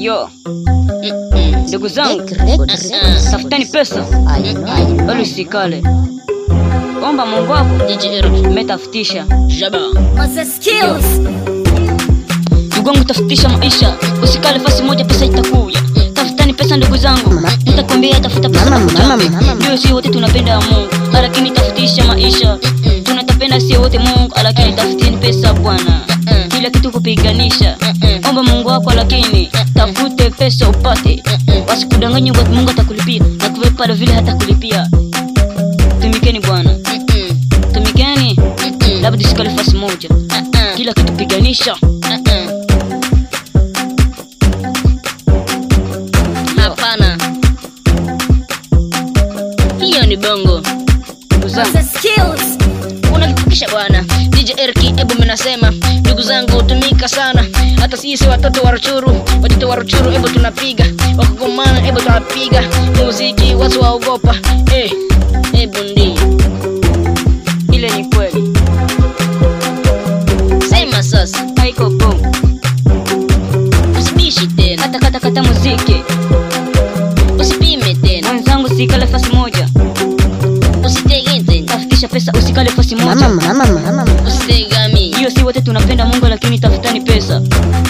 Yo, ndugu zangu, tafutani pesa bali usikale. Omba Mungu wako, umetafutisha. Ndugu wangu, tafutisha maisha, usikale fasi moja, pesa itakuya. Tafutani pesa ndugu zangu, nitakwambia tafuta pesa Mama, tafuta. mama, mama. Ndio, si wote tunapenda Mungu, lakini tafutisha maisha. Tunatapenda si wote Mungu, lakini tafutini pesa bwana, kila kitu kupiganisha. Omba Mungu wako, lakini tafute pesa upate, wasikudanganye kwa Mungu atakulipia na kuwe pale vile hata kulipia. Tumikeni bwana, tumikeni, labda tusikale fasi moja, kila kitu piganisha. Hapana, hiyo ni bongo. Ndugu zangu, Unakipukisha bwana DJ Erki, ebu minasema ndugu zangu, tumika sana. Hata sisi watoto wa Ruchuru, watoto wa Ruchuru, ebu tunapiga wakugomana, ebu tunapiga muziki, watu waogopa. Eh, ebu ndi ile ni kweli, sema sasa, haiko bongo. usibishi tena, Kata kata kata muziki, usipime tena, mwenzangu, usikale fasi moja, usitege tena, tafutisha pesa, usikale fasi moja. Mama, mama, mama, mama. usitegami. Hiyo si wote tunapenda Mungu, lakini tafutani pesa.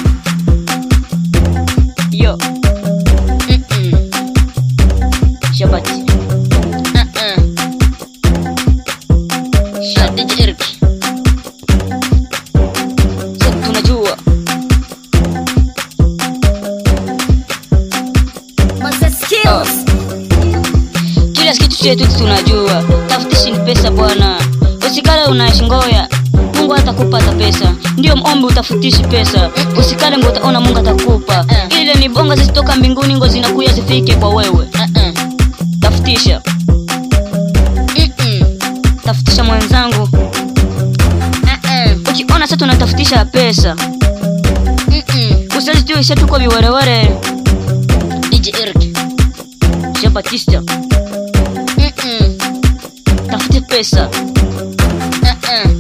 Yo, Mm-mm. Shabati, Uh-uh. Ah, DJ Erki, so tunajua Ah. kila kitu chetu tunajua, tafutishi ni pesa bwana, usikale unashingoya Mungu atakupa hata pesa, ndio ombi utafutishi pesa, usikale ngo utaona Mungu atakupa. Ile ni bonga zisitoka mbinguni, ngo zinakuya zifike kwa wewe. uh-uh. Tafutisha, Mm-mm. tafutisha mwenzangu, Uh-uh. ukiona sasa tunatafutisha pesa, Mm-mm. usazituisha tuko viwerewere. DJ Erki, Jean Baptiste, Mm-mm. tafute pesa, Uh-uh.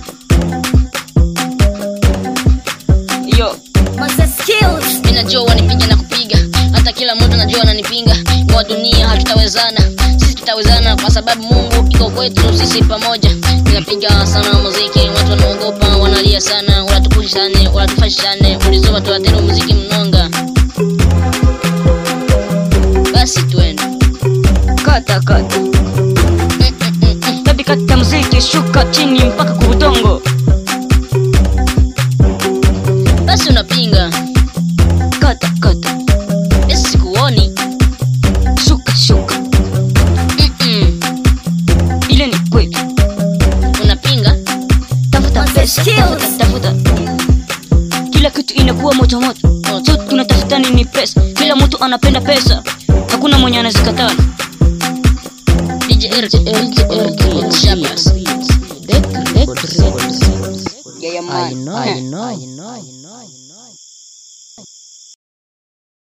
yo Ninajua wanipiga na kupiga, hata kila mtu najua ananipinga. Kwa dunia hatutawezana, sisi tutawezana kwa sababu Mungu iko kwetu, sisi pamoja. Ninapiga sana muziki, watu wanaogopa, wanalia sana, wanatukushane, wanatufashane, ulizoba tuatero muziki mnonga. Basi twende. kata kata, Mm-mm-mm-mm. baby kata muziki, shuka chini mpaka kubudongo, Basi unapinga, kata kata, basi sikuoni. shuka shuka, Mm-mm. ile ni kweli. Unapinga, tafuta pesa, tafuta, tafuta. Kila kitu inakuwa moto moto, so tunatafuta nini? Pesa. Kila mtu anapenda pesa, hakuna mwenye anazikataa. DJ Erki, DJ Erki, Shabas. Deck records. Yeah, yeah, I man. know, I know, I know.